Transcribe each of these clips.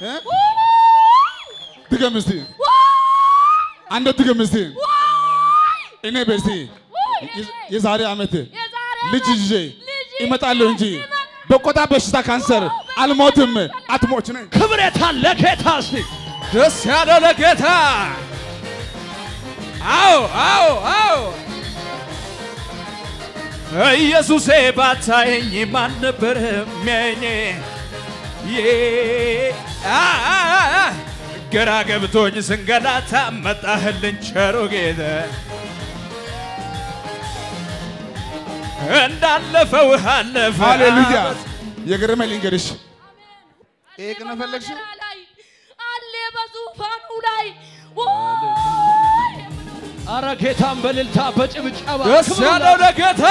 እ? ድገም እስቲ አንድ ድገም እስቲ እኔ በስቲ የዛሬ ዓመት ልጅ ይዤ ይመጣለሁ እንጂ በቆዳ በሽታ ካንሰር አልሞትም። አትሞች ነኝ ክብር የታለ ለጌታ እስቲ ደስ ያለው ለጌታ አዎ አዎ አዎ ኢየሱሴ ባታየኝ ማን ነበር የሚያየኝ? ዬ- አ- አ- አ- አ- ግራ ገብቶኝ ስንገላታ መጣህልኝ ቸሮ ጌታ እንዳለፈው አለፈ ሃሌሉያ። የገረመ ልንገርሽ ይሄ ቅነ ፈለግሽ ላይ አለ በዙፋኑ ላይ ወይ አረ ጌታን በእልልታ በጭብጨባ ደስ ክብር ያለው ላ- ለጌታ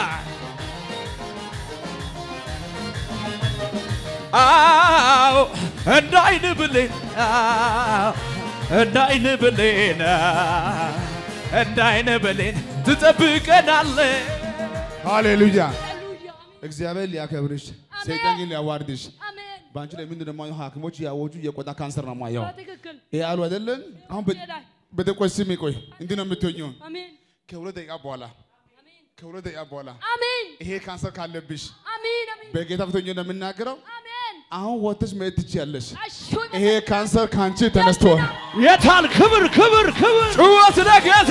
አዎ እንደ አይን ብሌን አዎ እንደ አይን ብሌን አዎ እንደ አይን ብሌን ትጠብቀናለ ሃሌሉያ። ሃሌሉያ እግዚአብሔር ሊያከብርሽ፣ ሰይጣን ግን ሊያዋርድሽ። አሜን በአንቺ ላይ ምንድን ነው የማየው? ሐኪሞች ያወጁ የቆዳ ካንሰር ነው የማየው። በትክክል ይሄ አሉ አይደለም? አሁን በ- ላይ በደቆይ ስሚ፣ ቆይ እንዲህ ነው የምትሆኚው። አሜን ከሁለት ደቂቃ በኋላ ከሁለት ደቂቃ በኋላ አሜን ይሄ ካንሰር ካለብሽ አሜን አሜን በጌታ ፊት ሆኜ ነው የምናገረው። አሜን አሁን ወጥተሽ መሄድ ትችያለሽ። አሹ ይሄ ካንሰር ካንቺ ተነስቷል። የታል ክብር ክብር ክብር ጩኸት ለጌታ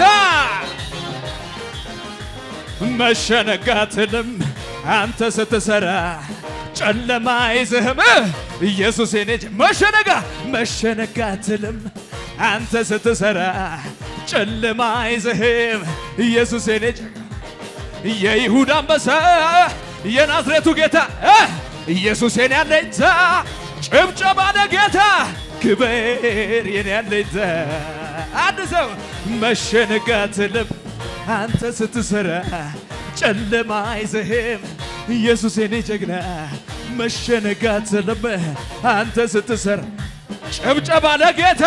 መሸነጋትንም አንተ ስትሰራ ጨለማ አይዝህም ኢየሱስ ኔ መሸነጋ መሸነጋትንም አንተ ስትሰራ ጨለማ አይዝህም ኢየሱስ ኔ የይሁዳ አንበሳ የናዝሬቱ ጌታ እ ኢየሱስ የኔ አለኝታ ጭብጨባ ለጌታ ክብር የኔ አለኝታ አንድ ሰው መሸነጋት ልብ አንተ ስትሰራ ጨለማ አይዝህም ኢየሱስ የኔ ጀግና መሸነጋት ልብ አንተ ስትሰራ ጭብጨባ ለጌታ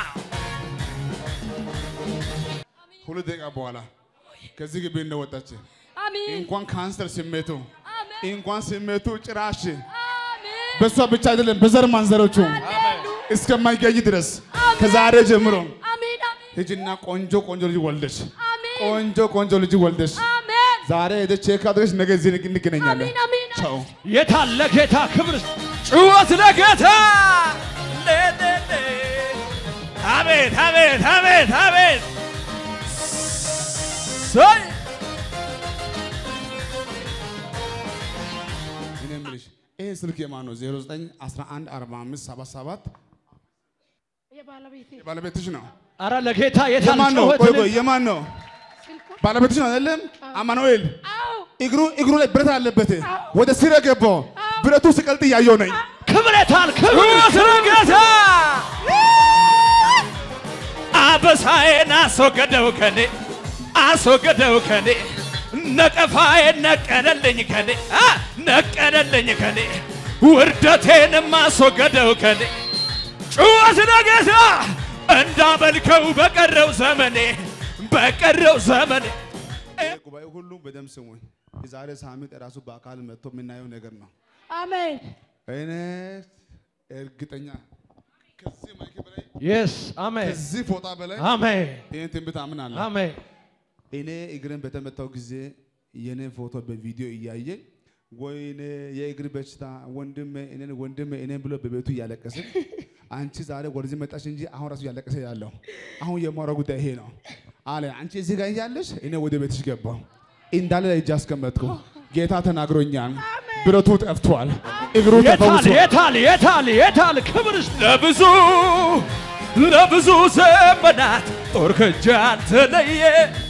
ሁለት ደቂቃ በኋላ ከዚህ ግቢ እንደወጣች አሜን እንኳን ካንሰር ስሜቱ አሜን እንኳን ስሜቱ ጭራሽ አሜን በእሷ ብቻ አይደለም በዘር ማንዘሮቹ እስከማይገኝ ድረስ ከዛሬ ጀምሮ አሜን አሜን ሂጂና ቆንጆ ቆንጆ ልጅ ወልደሽ አሜን ቆንጆ ቆንጆ ልጅ ወልደሽ አሜን ዛሬ ሄደሽ ቼክ አድርገሽ ነገ እዚህ እንገናኛለን። አሜን አሜን ቻው። የታል ለጌታ ክብር ጩኸት ለጌታ ሌሌሌ። አሜን አሜን አሜን አሜን ሰይ እኔ የምልሽ ይሄ ስልክ የማን ነው? 09114577 የባለቤቴ ባለቤትሽ ነው? አረ ለጌታ የታል የማን ነው? ጩኸት ቆይ እልል- ቆይ የማን ነው? ስልኩ ባለቤትሽ ነው አይደለም? አማኑኤል አዎ እግሩ እግሩ ላይ ብረት አለበት። ወደ ስር ገባው ብረቱ ሲቀልጥ እያየው ነኝ። ክብር የታል ክብር ጩኸት ለጌታ አበሳዬን አስወገደው ከኔ አስወገደው ከኔ ነቀፋዬን ነቀለልኝ ከኔ አ ነቀለልኝ ከኔ ውርደቴንም አስወገደው ከኔ ጩኸት ለጌታ እንዳመልከው በቀረው ዘመኔ በቀረው ዘመኔ ጉባኤ ሁሉ በደም ስሙኝ። የዛሬ ሳምንት ራሱ በአካል መጥቶ የምናየው ነገር ነው። አሜን እኔ እርግጠኛ ከዚህ ማይክ በላይ የስ አሜን ከዚህ ፎጣ በላይ አሜን ይህን ትንቢት አምናለሁ። አሜን እኔ እግርን በተመታው ጊዜ የኔ ፎቶ በቪዲዮ እያየ ወይኔ የእግር በሽታ ወንድሜ እኔን ወንድሜ እኔን ብሎ በቤቱ እያለቀስን አንቺ ዛሬ ወደዚህ መጣሽ እንጂ አሁን ራሱ እያለቀሰ ያለው አሁን የማወራው ጉዳይ ይሄ ነው አለ። አንቺ እዚህ ጋር እያለሽ እኔ ወደ ቤትሽ ገባሁ እንዳለ እጅ አስቀመጥኩ። ጌታ ተናግሮኛል። ብረቱ ጠፍቷል፣ እግሩ የታል ተፈውሷል። የታል የታል የታል ክብር እስቲ ለብዙ ለብዙ ዘመናት ጦር ከእጅ አልተለየ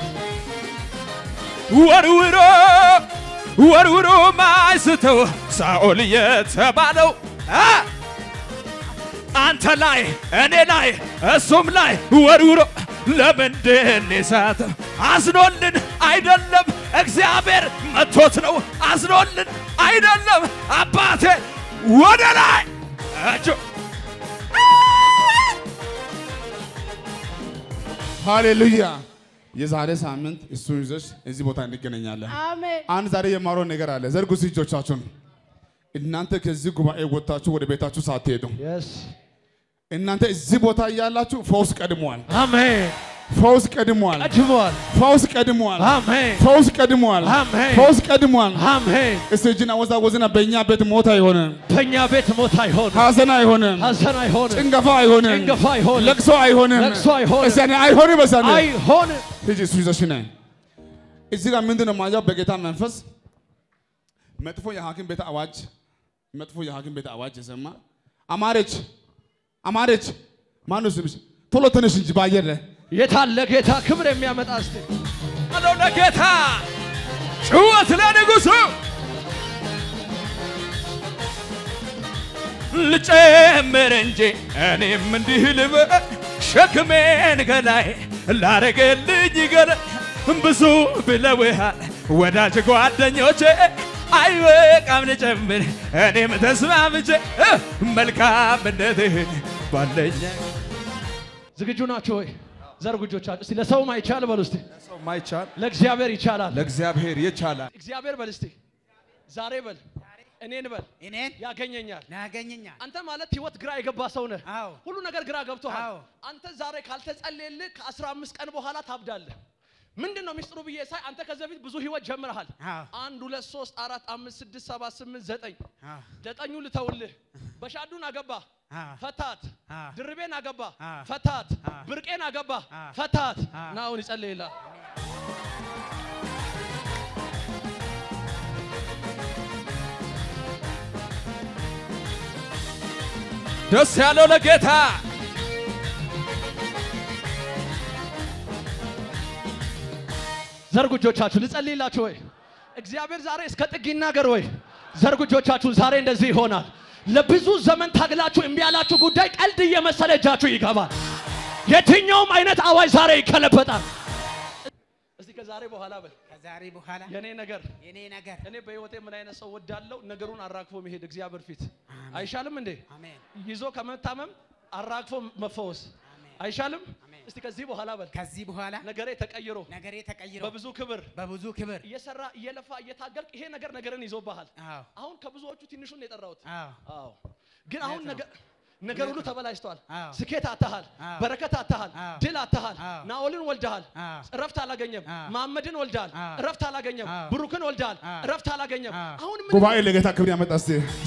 ወርውሮ ወርውሮ ማይስተው ሳኦል የተባለው አ አንተ ላይ እኔ ላይ እሱም ላይ ወርውሮ ለምንድን የሳተው? አዝኖልን አይደለም፣ እግዚአብሔር መቶት ነው። አዝኖልን አይደለም፣ አባቴ ወደ ላይ እጆ ሃሌሉያ። የዛሬ ሳምንት እሱን ይዘሽ እዚህ ቦታ እንገናኛለን። አሜን አንድ ዛሬ የማረው ነገር አለ። ዘርጉ እስኪ እጆቻችሁን። እናንተ ከዚህ ጉባኤ ወጥታችሁ ወደ ቤታችሁ ሳትሄዱ የስ እናንተ እዚህ ቦታ እያላችሁ ፈውስ ቀድሟል። አሜን። ፈውስ ቀድሟል። ቀድሟል። ፈውስ ቀድሟል። አሜን። ፈውስ ቀድሟል። አሜን። ፈውስ ቀድሟል። አሜን። እስቲ እጅን አወዛወዝና በእኛ ቤት ሞት አይሆንም፣ በእኛ ቤት ሞት አይሆንም፣ ሐዘን አይሆንም፣ ሐዘን አይሆንም፣ ጭንገፋ አይሆንም፣ ጭንገፋ አይሆንም፣ ለቅሶ አይሆንም፣ ለቅሶ አይሆንም፣ እስቲ እኔ አይሆንም በሳኔ አይሆንም። ሂጂ እሱ ይዘሽ ነይ። እዚህ ጋር ምንድን ነው ማያው በጌታ መንፈስ መጥፎ የሐኪም ቤት አዋጅ መጥፎ የሐኪም ቤት አዋጅ የሰማ አማረች አማረች ማነው ስምሽ? ቶሎ ተነሽ እንጂ በአየር ላይ የታለ ጌታ ክብር የሚያመጣ እስቲ አለው ለጌታ ጭወት ለንጉሱ ልጨምር እንጂ እኔም እንዲህ ልበል ሸክሜን ከላይ ላረገልኝ ገለ ብዙ ብለውሃል ወዳጅ ጓደኞቼ አይበቃም ልጨምር እኔም ተስማምቼ እ መልካምነትህን ባለኝ ዝግጁ ናቸው ወይ? ዘርጉ እጆቻችሁ እስቲ። ለሰውም አይቻል በሉ እስቲ። ሰው ማይቻል ለእግዚአብሔር ይቻላል። ለእግዚአብሔር ይቻላል። እግዚአብሔር በል እስቲ። ዛሬ በል እኔን በል እኔን ያገኘኛል። ያገኘኛል። አንተ ማለት ህይወት ግራ የገባ ሰው ነህ። አዎ። ሁሉ ነገር ግራ ገብቶሃል። አዎ። አንተ ዛሬ ካልተጸለየልህ ከአስራ አምስት ቀን በኋላ ታብዳለህ። ምንድን ነው ሚስጥሩ ብዬ ሳይ አንተ ከዚህ በፊት ብዙ ህይወት ጀምረሃል። አዎ። አንድ ሁለት ሶስት አራት አምስት ስድስት ሰባት ስምንት ዘጠኝ አዎ። ዘጠኙ ልተውልህ። በሻዱን አገባ አዎ። ፈታት። አዎ። ድርቤን አገባ አዎ። ፈታት። አዎ። ብርቄን አገባ አዎ። ፈታት። አዎ። ና አሁን ይጸልይልሃል። ደስ ያለው ለጌታ ዘርጉ እጆቻችሁ ልጸልይላችሁ ወይ እግዚአብሔር ዛሬ እስከ ጥግ ይናገር ወይ ዘርጉ እጆቻችሁን ዛሬ እንደዚህ ይሆናል ለብዙ ዘመን ታግላችሁ እምቢ ያላችሁ ጉዳይ ቀልድ እየመሰለ እጃችሁ ይገባል የትኛውም አይነት አዋጅ ዛሬ ይከለበጣል እስቲ ከዛሬ በኋላ በል ከዛሬ በኋላ የኔ ነገር የኔ ነገር እኔ በህይወቴ ምን አይነት ሰው ወዳለው ነገሩን አራግፎ መሄድ እግዚአብሔር ፊት አይሻልም እንዴ አሜን ይዞ ከመታመም አራግፎ መፈወስ አይሻልም አሜን። እስቲ ከዚህ በኋላ በል ከዚህ በኋላ ነገሬ ተቀይሮ ነገሬ ተቀይሮ በብዙ ክብር በብዙ ክብር እየሰራ እየለፋ እየታገልክ ይሄ ነገር ነገርን ይዞብሃል። አዎ አሁን ከብዙዎቹ ትንሹን ነው የጠራሁት። አዎ አዎ ግን አሁን ነገር ነገር ሁሉ ተበላሽቷል። አዎ። ስኬት አተሃል፣ አዎ። በረከት አተሃል፣ አዎ። ድል አተሃል። አዎ። ናኦልን ወልደሃል፣ አዎ። እረፍት አላገኘም። አዎ። መሐመድን ወልደሃል፣ አዎ። እረፍት አላገኘም። አዎ። ብሩክን ወልደሃል፣ አዎ። እረፍት አላገኘም። አዎ። አሁን ምን ጉባኤ ለጌታ ክብር ያመጣ እስቲ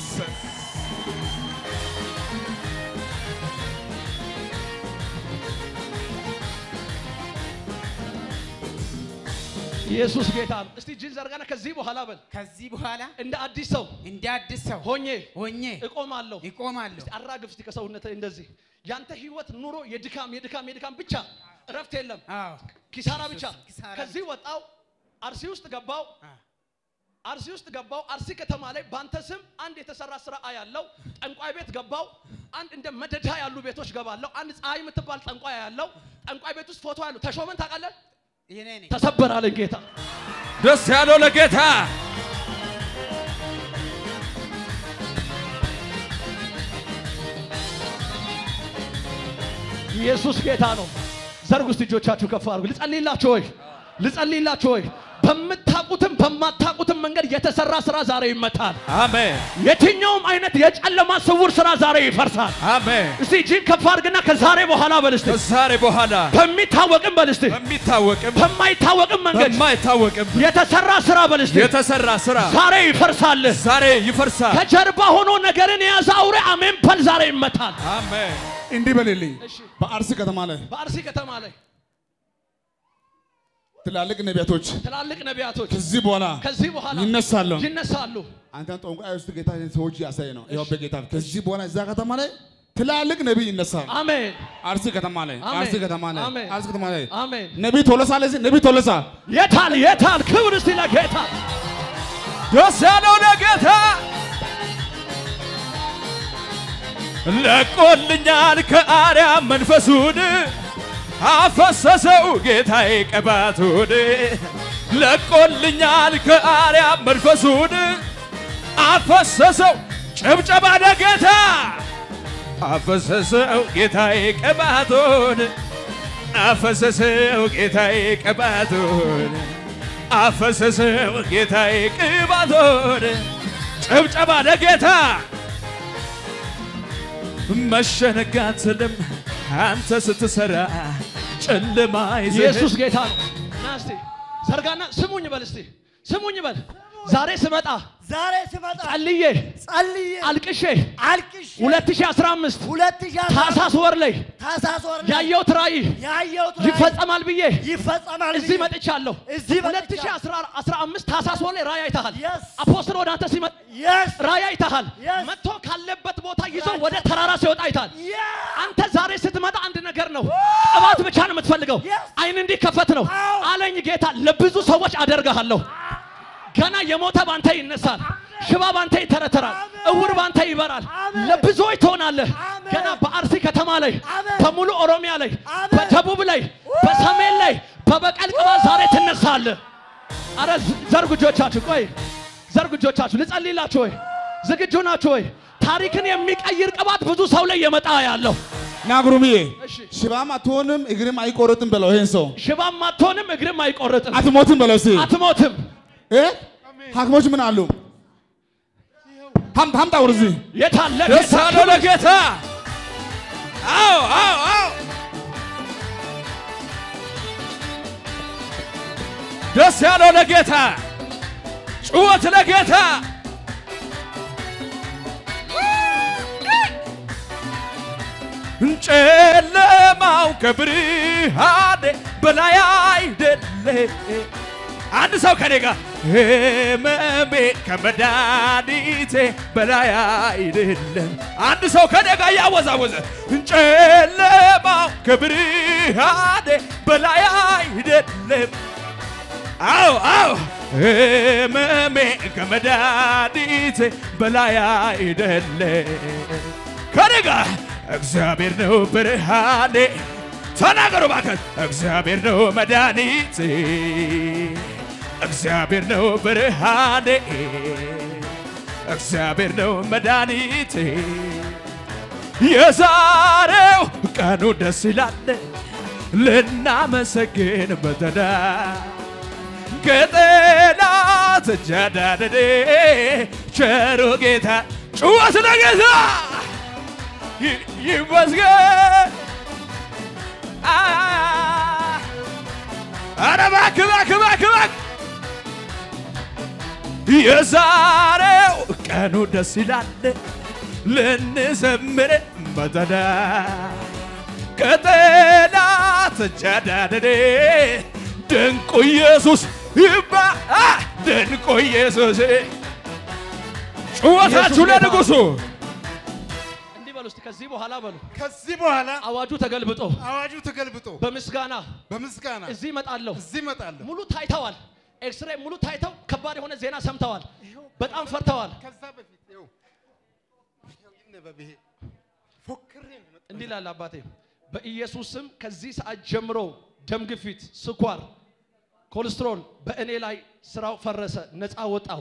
ኢየሱስ ጌታ ነው። እስቲ እጅን ዘርጋና ከዚህ በኋላ በል ከዚህ በኋላ እንደ አዲስ ሰው እንደ አዲስ ሰው ሆኜ ሆኜ እቆማለሁ። ይቆማለሁ። እስቲ አራግፍ እስቲ ከሰውነት እንደዚህ ያንተ ህይወት ኑሮ የድካም የድካም የድካም ብቻ እረፍት የለም አዎ ኪሳራ ብቻ ኪሳራ ከዚህ ወጣው አርሲ ውስጥ ገባው አዎ። አርሲ ውስጥ ገባው አርሲ ከተማ ላይ ባንተ ስም አንድ የተሰራ ስራ ያለው ጠንቋይ ቤት ገባው አንድ እንደ መደዳ ያሉ ቤቶች ገባለሁ አንድ ፀሐይ የምትባል ጠንቋይ ያለው ጠንቋይ ቤት ውስጥ ፎቶ ያለው ተሾመን ታውቃለህ የኔ ነኝ። ተሰበራለኝ ጌታ ደስ ያለው ለጌታ ኢየሱስ ጌታ ነው ዘርጉ እስቲ እጆቻችሁ ከፍ አድርጉ ልጸልይላችሁ ወይ ልጸልይላችሁ ወይ በምታውቁትም በማታውቁትም መንገድ የተሰራ ስራ ዛሬ ይመታል አሜን የትኛውም አይነት የጨለማ ስውር ስራ ዛሬ ይፈርሳል አሜን። እስቲ እጅን ከፍ አድርግና ከዛሬ በኋላ በል እስቲ ከዛሬ በኋላ በሚታወቅም በል እስቲ በሚታወቅም በማይታወቅም መንገድ በማይታወቅም የተሰራ ስራ በል እስቲ የተሰራ ስራ ዛሬ ይፈርሳል ዛሬ ይፈርሳል። ከጀርባ ሆኖ ነገርን የያዘ አውሬ አሜን በል ዛሬ ይመታል አሜን እንዲህ በልልኝ። እሺ በአርሲ ከተማ ላይ በአርሲ ከተማ ላይ ትላልቅ ነቢያቶች ትላልቅ ነቢያቶች ከዚህ በኋላ ከዚህ በኋላ ይነሳሉ። ይነሳሉ አንተን ጠንቋይ ውስጥ ጌታ ሰዎች ያሳይ ነው። ያው በጌታ ከዚህ በኋላ እዛ ከተማ ላይ ትላልቅ ነቢይ ይነሳል። አሜን አርሲ ከተማ ላይ አሜን። አርሲ ከተማ ላይ አሜን። አርሲ ከተማ ላይ አሜን ነቢይ ቶለሳ ላይ ነቢይ ቶለሳ የታል የታል ክብር እስቲ ለጌታ ደስ ያለው ለጌታ ለቆልኛል ከአርያም መንፈሱን አፈሰሰው ጌታዬ ቅባቱን ለቆልኛል ከአርያም መንፈሱን አፈሰሰው ጭብጨባ ለጌታ አፈሰሰው ጌታዬ ቅባቱን አፈሰሰው ጌታዬ ቅባቱን አፈሰሰው ጌታዬ ቅባቱን ጭብጨባ ለጌታ መሸነግ አትልም አንተ ስትሰራ ጨለማ ይዘህ ኢየሱስ ጌታ ነው። ና እስቲ ዘርጋና ስሙኝ በል እስቲ ስሙኝ በል ዛሬ ስመጣ ዛሬ ስመጣ ጸልዬ ጸልዬ አልቅሼ አልቅሼ 2015 ሁለት ሺህ አስራ ታህሳስ ወር ላይ ታህሳስ ወር ላይ ያየሁት ራእይ ያየሁት ራእይ ይፈጸማል ብዬ ይፈጸማል እዚህ ብዬ መጥቻለሁ። እዚህ መጥቻለሁ። 2015 ታህሳስ ወር ላይ ራእይ አይተሃል። Yes. አፖስትል ወደ አንተ ሲመጣ የስ ራእይ አይተሃል። Yes. መጥቶ ካለበት ቦታ ይዞ ወደ ተራራ ሲወጣ አይተሃል። አንተ ዛሬ ስትመጣ አንድ ነገር ነው፣ ቅባት ብቻ ነው የምትፈልገው። Yes. አይን እንዲከፈት ነው አዎ። አለኝ ጌታ። ለብዙ ሰዎች አደርግሃለሁ። ገና የሞተ ባንተ ይነሳል፣ ሽባ ባንተ ይተረተራል፣ እውር ባንተ ይበራል። አሜን። ለብዙዎች ትሆናለህ። አሜን። ገና በአርሲ ከተማ ላይ፣ አሜን። በሙሉ ኦሮሚያ ላይ፣ አሜን። በደቡብ ላይ፣ በሰሜን ላይ በበቀል ቅባት ዛሬ ትነሳለህ። አረ ዝ- ዘርጉ እጆቻችሁ። ቆይ ዘርጉ እጆቻችሁ። ልጸልይላችሁ ወይ? ዝግጁ ናችሁ ወይ? ታሪክን የሚቀይር ቅባት ብዙ ሰው ላይ የመጣ ያለው ና ጉሩምዬ እሺ። ሽባም አትሆንም እግርም አይቆረጥም በለው ይሄን ሰው ሽባም አትሆንም፣ እግርም አይቆረጥም፣ አትሞትም በለው እስኪ አትሞትም። እ ሐኪሞች ምን አሉ? ሀምጣ ሀምጣ ወደዚህ የታለ ደስ ጌታ አለው ለጌታ አዎ አዎ አዎ ደስ ያለው ለጌታ ጩኸት ለጌታ ጨለማው ከብርሃኔ በላይ አይደለ አንድ ሰው ከኔ ጋር ህመሜ ከመድኃኒቴ በላይ አይደለም። አንድ ሰው ከኔ ጋር እያወዛወዘ ጨለማው ከብርሃኔ በላይ አይደለም። አዎ አዎ ህመሜ ከመድኃኒቴ በላይ አይደለም። ከኔ ጋር እግዚአብሔር ነው ብርሃኔ። ተናገሩ እባክህ። እግዚአብሔር ነው መድኃኒቴ፣ እግዚአብሔር ነው ብርሃኔ፣ እግዚአብሔር ነው መድኃኒቴ። የዛሬው ቀኑ ደስ ይላል ልናመሰግን በተዳ ከጠላት እጅ አዳነን ቸሩ ጌታ ጩኸት ለጌታ ይ- ይመስገን። አ- ኧረ እባክህ እባክህ እባክህ እባክህ የዛሬው ቀኑ ደስ ይላል ልንዘምር በተዳ ከጠላት እጅ አዳነን ድንቁ ኢየሱስ ይባ አ! ድንቁ ኢየሱስ ጩኸታችሁ ኢየሱስ ጌታ ለንጉሡ እንዲህ በሉ እስቲ ከዚህ በኋላ በሉ ከዚህ በኋላ አዋጁ ተገልብጦ አዋጁ ተገልብጦ በምስጋና በምስጋና እዚህ እመጣለሁ። እዚህ እመጣለሁ። ሙሉ ታይተዋል። ኤክስሬ ሙሉ ታይተው ከባድ የሆነ ዜና ሰምተዋል። በጣም ፈርተዋል። ከዛ በፊት ይኸው ይኸው ይነበብ ይሄ ፎክሬ ነው የመጣሁት። እንዲህ ላለ አባቴ በኢየሱስ ስም ከዚህ ሰዓት ጀምሮ ደም ግፊት፣ ስኳር፣ ኮሌስትሮል በእኔ ላይ ስራው ፈረሰ፣ ነፃ ወጣው።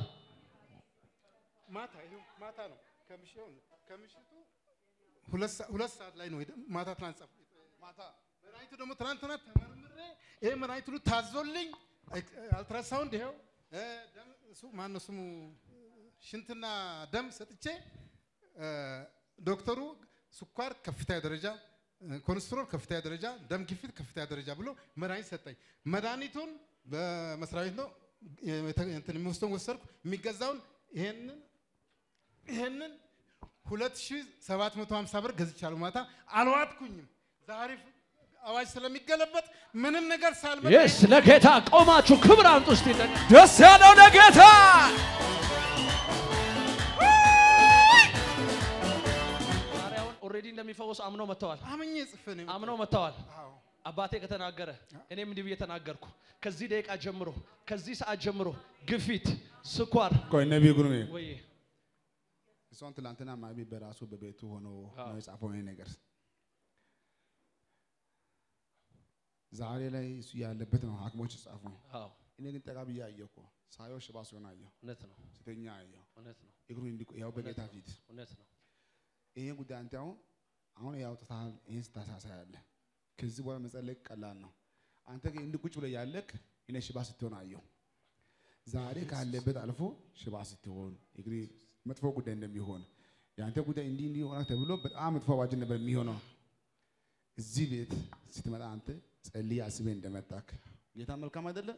ማታ ይኸው ማታ ነው ከምሽው ከምሽቱ ሁለት ሰ- ሁለት ሰዓት ላይ ነው ሄደ ማታ ትናንት ጸፍ ማታ መድኃኒቱ ደግሞ ትናንትና ተመርምሬ ይሄ መድኃኒቱ ሁሉ ታዞልኝ እክ- አልትራሳውንድ ይኸው እ፣ ደም እሱ ማነው ስሙ ሽንትና ደም ሰጥቼ እ፣ ዶክተሩ ስኳር ከፍተኛ ደረጃ እ፣ ኮሌስትሮል ከፍተኛ ደረጃ ደም ግፊት ከፍተኛ ደረጃ ብሎ መድኃኒት ሰጠኝ። መድኃኒቱን በመስሪያ ቤት ነው የተ- እንትን የሚወስደውን ወሰድኩ። የሚገዛውን ይሄንን ይሄንን 2750 ብር ገዝቻለሁ። ማታ አልዋጥኩኝም። ዛሬ አዋጅ ስለሚገለበጥ ምንም ነገር ሳልመ የስ ለጌታ ቆማችሁ ክብር አምጡ እስቲ። ደስ ያለው ለጌታ ማርያውን ኦልሬዲ እንደሚፈወስ አምነው መጥተዋል። አምኜ ጽፌ ነው የመጣሁት። አምነው መጥተዋል። አዎ። አባቴ ከተናገረ እኔም እንዲህ ብዬ ተናገርኩ። ከዚህ ደቂቃ ጀምሮ ከዚህ ሰዓት ጀምሮ ግፊት፣ ስኳር ቆይ ነቢይ ጉሩሜ ወይ እሷን ትላንትና ማቢ በራሱ በቤቱ ሆኖ አዎ። ነው የጻፈው ይሄ ነገር ዛሬ ላይ እሱ ያለበት ነው ሐኪሞች ጻፉ። አዎ እኔ ግን ጠጋ ብዬ አየሁ እኮ ሳየው ሽባ ሲሆን አየሁ፣ እውነት ነው፣ ስተኛ አየሁ፣ እውነት ነው፣ እግሩ እንዲህ ያው በጌታ ፊት እውነት ነው። ይሄን ጉዳይ አንተ አሁን አሁን ያውጥታል። ይሄን ስታሳሳያለህ ከዚህ በኋላ መጸለቅ ቀላል ነው። አንተ ግን እንዲህ ቁጭ ብለህ ያለክ እኔ ሽባ ስትሆን አየሁ። ዛሬ ካለበት አልፎ ሽባ ስትሆን እግሪ መጥፎ ጉዳይ እንደሚሆን የአንተ ጉዳይ እንዲህ እንዲህ ሆነ ተብሎ በጣም መጥፎ አዋጅ ነበር የሚሆነው። እዚህ ቤት ስትመጣ አንተ ጸልይ አስቤ እንደመጣክ ጌታ መልካም አይደለም።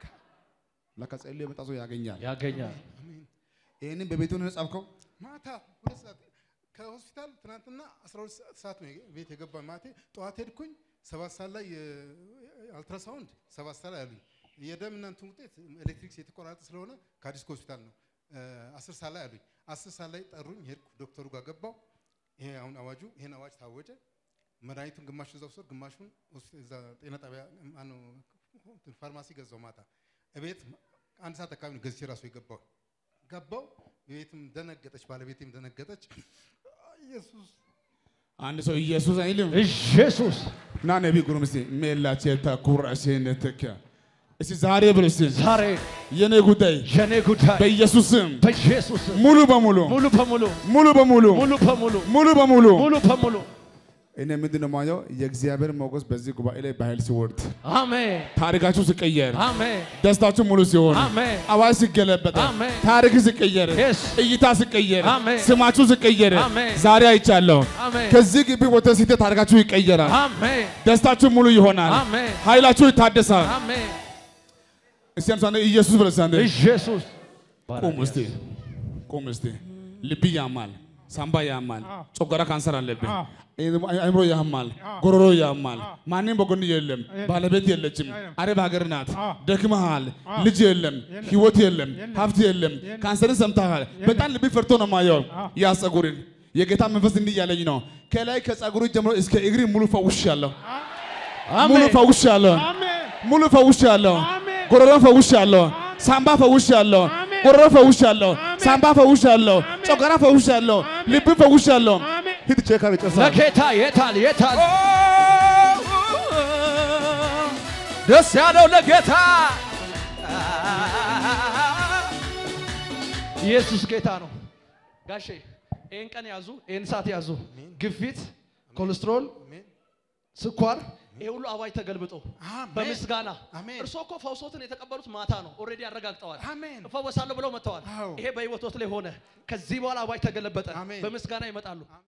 ለካ ጸልዮ የመጣ ሰው ያገኛል። ያገኛል። ይህንን በቤቱ ነው የጻፍከው። ማታ ሁለት ሰዓት ከሆስፒታል ትናንትና 12 ሰዓት ነው ቤት የገባ ማቴ ጠዋት ሄድኩኝ ሰባት ሰዓት ላይ አልትራሳውንድ ሰባት ሰዓት ላይ አሉኝ የደም እና እንትን ውጤት ኤሌክትሪክስ የተቆራረጠ ስለሆነ ከአዲስ ሆስፒታል ነው አስር ሰዓት ላይ አሉኝ አስር ሰዓት ላይ ጠሩኝ ሄድኩ ዶክተሩ ጋር ገባው ይሄ አሁን አዋጁ ይሄን አዋጅ ታወጀ መድኃኒቱን ግማሹን እዛ ወሰድ ግማሹን ሆስፒታል- እዛ ጤና ጣቢያ ማነው እንትን ፋርማሲ ገዛው ማታ እቤት አንድ ሰዓት አካባቢ ነው ገዝቼ ራሱ የገባው ገባው ቤትም ደነገጠች ባለቤቴም ደነገጠች ኢየሱስ አንድ ሰው ኢየሱስ አይልም ኢየሱስ እና ነቢ ጉሩም እስቲ ሜላቼ ተኩረሴነትከ እስቲ ዛሬ ብሎ እስቲ ዛሬ የኔ ጉዳይ የኔ ጉዳይ በኢየሱስ ስም በኢየሱስ ስም ሙሉ በሙሉ ሙሉ በሙሉ ሙሉ በሙሉ ሙሉ በሙሉ ሙሉ በሙሉ ሙሉ በሙሉ እኔ ምንድን ነው የማየው የእግዚአብሔር ሞገስ በዚህ ጉባኤ ላይ በኃይል ሲወርድ አሜን ታሪካችሁ ሲቀየር አሜን ደስታችሁ ሙሉ ሲሆን አሜን አዋጅ ሲገለበጥ አሜን። ታሪክ ሲቀየር Yes. እይታ ሲቀየር አሜን። ስማችሁ ሲቀየር አሜን። ዛሬ አይቻለሁ። አሜን ከዚህ ግቢ ወጥተህ ስትሄድ ታሪካችሁ ይቀየራል። አሜን ደስታችሁ ሙሉ ይሆናል። አሜን ኃይላችሁ ይታደሳል። አሜን እስቲ አንተ ኢየሱስ ብለህ እስቲ አንተ ኢየሱስ ቁም እስቲ ቁም እስቲ። ልብ ያማል፣ ሳምባ ያማል፣ ጨጓራ ካንሰር አለብህ፣ አእምሮ ያማል፣ ጎሮሮ ያማል። ማንም በጎን የለም፣ ባለቤት የለችም፣ አረብ ሀገር ናት። ደክመሃል፣ ልጅ የለም፣ ህይወት የለም፣ ሀብት የለም። ካንሰርን ሰምተሃል። በጣም ልብ ፈርቶ ነው ማየው። ያ ጸጉርን የጌታ መንፈስ እንዲህ እያለኝ ነው። ከላይ ከጸጉሩ ጀምሮ እስከ እግሪ ሙሉ ፈውሻለሁ፣ ሙሉ ፈውሻለሁ፣ ሙሉ ፈውሻለሁ። ጎሮሮ ፈውሻለሁ፣ ሳምባ ፈውሻለሁ፣ ጎሮሮ ፈውሻለሁ፣ ሳምባ ፈውሻለሁ፣ ጨጓራ ፈውሻለሁ፣ ልብ ፈውሻለሁ። ሂድ ቼክ አድርግ ጨርሰሃል። ለጌታ የታል የታል ደስ ያለው ለጌታ ኢየሱስ ጌታ ነው። ጋሼ ይህን ቀን ያዙ፣ ይህን ሰዓት ያዙ። ግፊት፣ ኮሌስትሮል፣ ስኳር ይሄ ሁሉ አዋጅ ተገልብጦ አሜን። በምስጋና አሜን። እርሶ እኮ ፈውሶትን የተቀበሉት ማታ ነው። ኦልሬዲ አረጋግጠዋል። አሜን። እፈወሳለሁ ብለው መጥተዋል። አዎ። ይሄ በህይወቶት ላይ ሆነ። ከዚህ በኋላ አዋጅ ተገለበጠ። አሜን። በምስጋና ይመጣሉ።